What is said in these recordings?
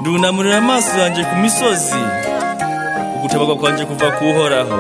ndunamurira amaso yanjye ku misozi ugutabarwa kwanjye kuva kuhoraho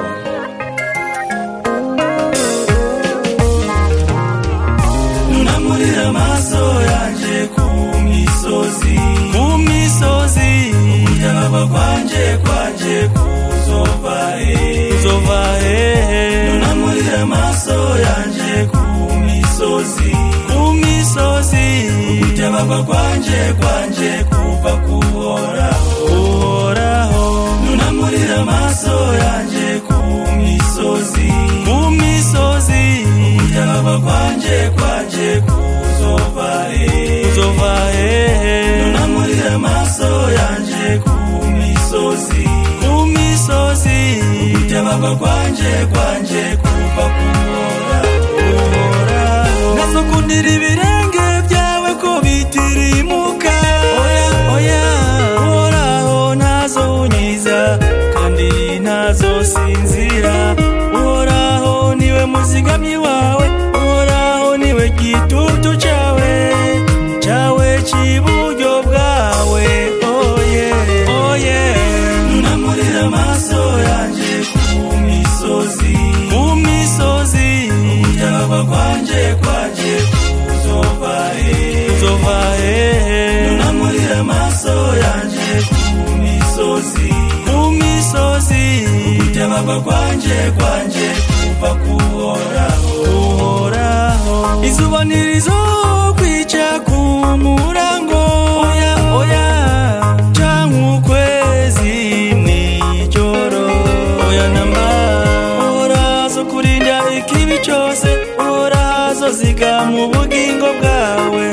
nunamurira amaso yanjye ku misozi ku misozi ugutabarwa kwanje kwanje kuzova he uzova hehe nunamurira amaso yanjye ku misozi ku misozi ugutabarwa kwanje kwanje kuva kuhoraho uhoraho nunamurira amaso yanjye ku misozi ku misozi ugutabarwa kwanje kwanje kuzova he uzova hehe nunamurira amaso yanjye ku misozi ku misozi ugutabarwa kwanje kwanje kuva kuhoraho uhoraho nazokundira ibirenge byawe ko bitirimuka oya oya uhoraho ntazonyiza kandi ntazosinzira uhoraho niwe muzigamyi wawe uhoraho niwe gitutu cyawe cyawe cy'iburyo bwawe oye oye nunamurira amaso yanjye ku misozi ku misozi ugutabarwa kwanje kwanje kuzova he uzova hehe nunamurira amaso yanjye ku misozi ku misozi ugutabarwa kwanje kwanje kuva kuhoraho uhoraho izuba ntirizokwica ku murango oya oya canke ukwezi mw'ijoro oya namba uhorazo kurinda ikibi cose uhorazo ziga mu bugingo bwawe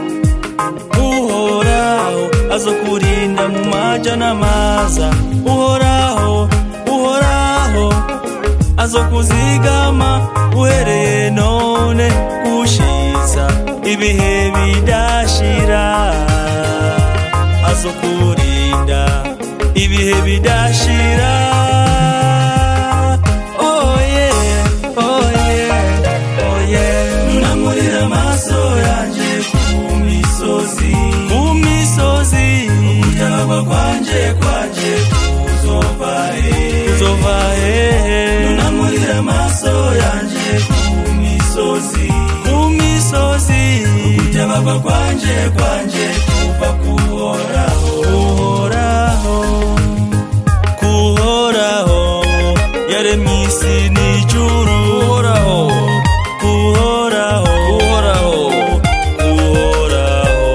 uhoraho azokurinda mu maja n'amaza uhoraho uhoraho azokuzigama uhereye none gushiza ibihe bidashira azokurinda ibihe bidashira oh yeah, oh yeah, oh yeah. nunamurira amaso yanjye ku misozi ku misozi ugutabarwa kwanje kwanje kuzova he uzova hehe nunamurira amaso yanjye ku misozi ku misozi ugutabarwa kwanje kwanje kuva kuhoraho uhoraho kuhoraho yaremye isi n'ijuru uhoraho kuhoraho uhoraho kuhoraho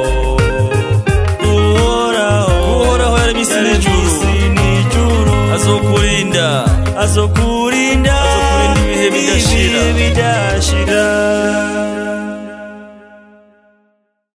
kuhoraho kuhoraho yaremye isi n'ijuru azokurinda azokurinda azokurinda ibihe bidashira bidashira